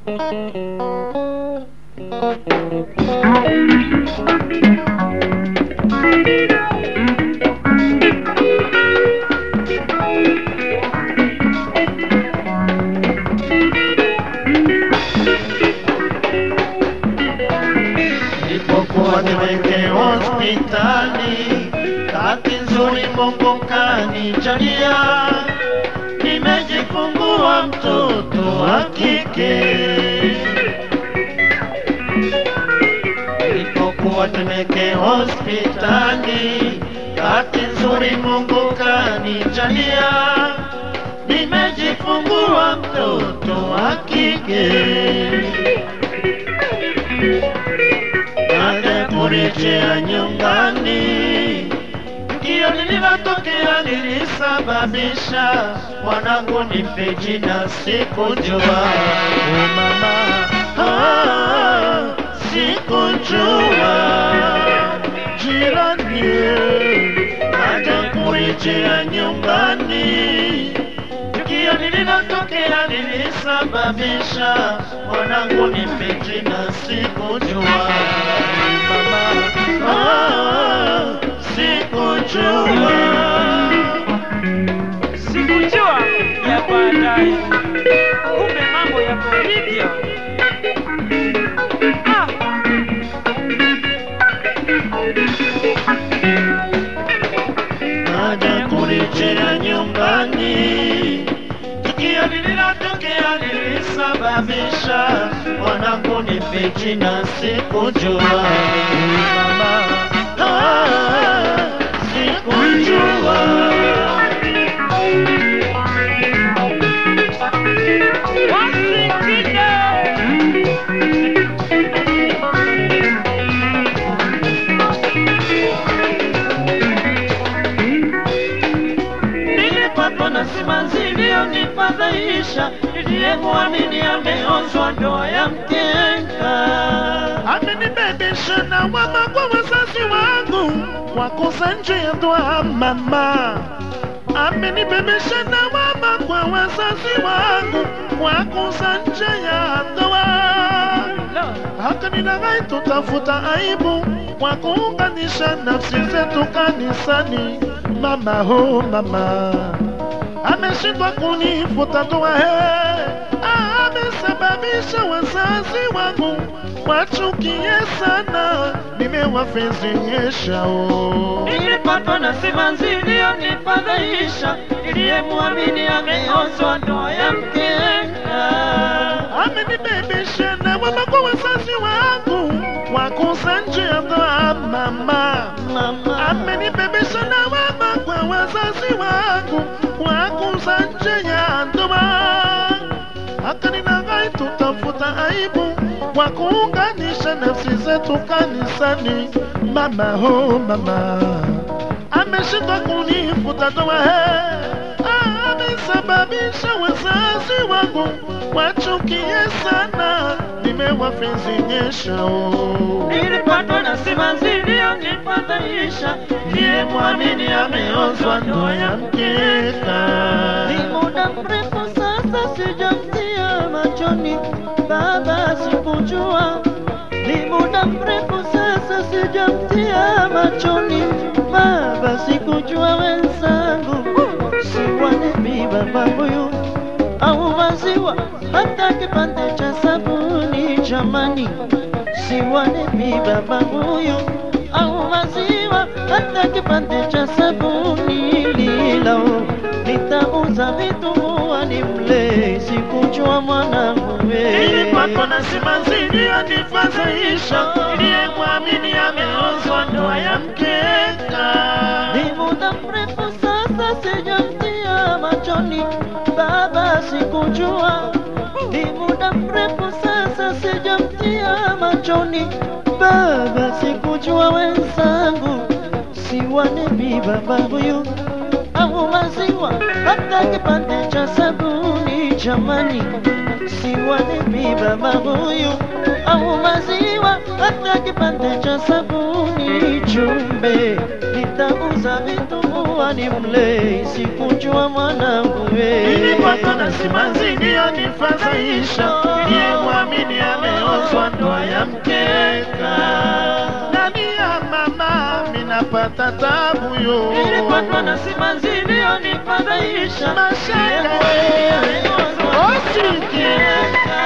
Nilipokuwa niweke hospitali, kati nzuri Mungu kanijalia, nimejifungua mtoto wa kike. Nilipokuwa niweke hospitali, kati nzuri Mungu kanijalia, nimejifungua mtoto wa kike. baada ya kurejea nyumbani, tukio lililotokea lilisababisha mwanangu nife jina, sikujua oh mama, ah, sikujua jirani, baada ya kurejea nyumbani tukio lililotokea lilisababisha mwanangu nife jina, sikujua mama, ah, sikujua sikujua ya baadaye, kumbe mambo yako hivyo. Ah, baada ya kurejea nyumbani, tukio lililotokea lilisababisha mwanangu nife jina, sikujua mama, ah, sikujua wasikinde nilipatwa na simanzi iliyonifadhaisha, niliyemwamini ameozwa ndoa ya mkeka. Amenibebesha na wama kwa wazazi wangu, wakosa nje ya ndoa mama. Amenibebesha na wama kwa wazazi wangu, wakosa nje ya ndoa hata ninagai tutafuta aibu kwa kuunganisha nafsi zetu kanisani. Mama ho mama ameshindwa kunifuta ndoa he, amesababisha wazazi wangu wachukie sana, nimewafezenyesha oh. Nilipatwa na simanzi iliyonifadhaisha, niliyemwamini ameozwa ndoa ya mkeka. amenibebesha na wama kwa wazazi wangu wakosa nje ya ndoa mama, mama. amenibebesha na wama kwa wazazi wangu wakosa nje ya ndoa akaninagai tutafuta aibu kwa kuunganisha nafsi zetu kanisani mama ho mama ameshindwa kunifuta ndoa he amesababisha wazazi wangu wachukie sana nimewafezenyesha oh. Nilipatwa na simanzi iliyonifadhaisha, niliyemwamini ameozwa ndoa ya mkeka Ni muda mrefu sasa sijamtia machoni, baba sikujua. Ni muda mrefu sasa sijamtia machoni, baba sikujua. Wenzangu siwanebi baba huyu au maziwa, hata kipande cha sabuni jamani, siwanebi baba huyu au maziwa, hata kipande cha sabuni lilao nitauza vitumbua nimle, sikujua mwanangu nilipatwa we. na simanzi iliyonifadhaisha niliyemwamini ameozwa ndoa ya mkeka Ni muda mrefu sasa sijamtia machoni, baba sikujua. Ni muda mrefu sasa sijamtia machoni, baba sikujua. Wenzangu siwanebi baba huyu au maziwa, hata kipande cha sabuni jamani, siwanebi baba huyu au maziwa, hata kipande cha sabuni chumbe, nitauza vitumbua nimle, sikujua mwanangu we. nilipatwa na simanzi iliyonifadhaisha niliyemwamini ameozwa ndoa ya mkeka. Ndani ya mama minapata tabu yo Nilipatwa na simanzi iliyonifadhaisha. Mashaka Ndiye wewe. ameozwa ndoa ya Osiki. mkeka.